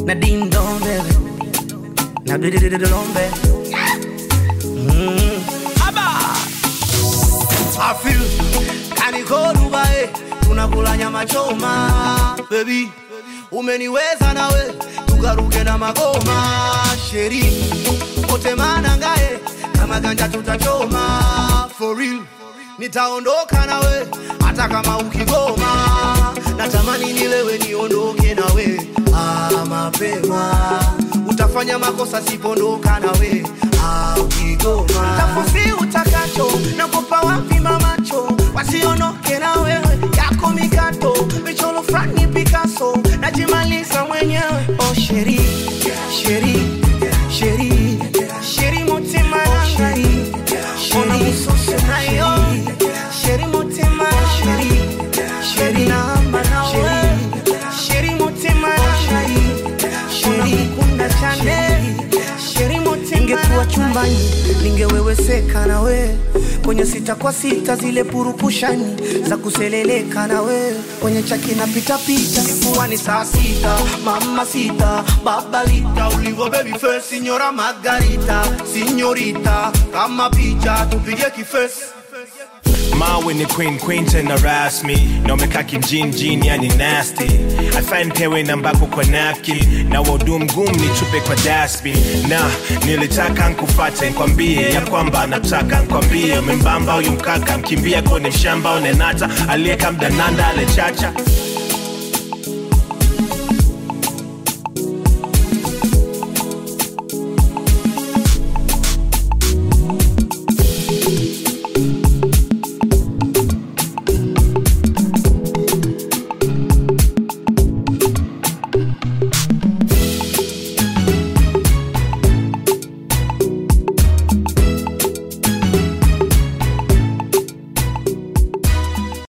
na ding dong baby na do do do do dong baby mm. I feel kaniko Dubai tunakula nyama choma baby umeniweza nawe tukaruke na magoma sheri kote manangae kama ganja tutachoma for real nitaondoka nawe hata kama ukigoma natamani nilewe niondoke nawe ah, mapema utafanya makosa sipondoka nawe ah, ukigoma tafusi utakacho nakupa wapi mamacho wasiondoke na wewe yako mikato michoro frani Picasso najimaliza mwenyewe oh sheri sheri sheri sheri mutima sheri ona musosi nayo sheri mutima sheri sheri namba nawe sheri mutima sheri sheri kunda chane sheri mutima ingekuwa chumbani ningeweweseka nawe kwenye sita kwa sita zile purukushani za kuseleleka nawe kwenye chaki na pitapita kuwa ni saa sita mama sita babalita ulivo baby face signora margarita signorita kama picha tupige kifesi mawe ni queen queen tena rasmi na umekaa kijinjini yani nasty afan pewe nambako kwa napkin na waudu mgumu nichupe kwa dasbi na nilitaka nkufate nkwambie ya kwamba nataka nkwambie umembamba huyu mkaka mkimbia kwenye mshamba unenata aliyeka mdananda alechacha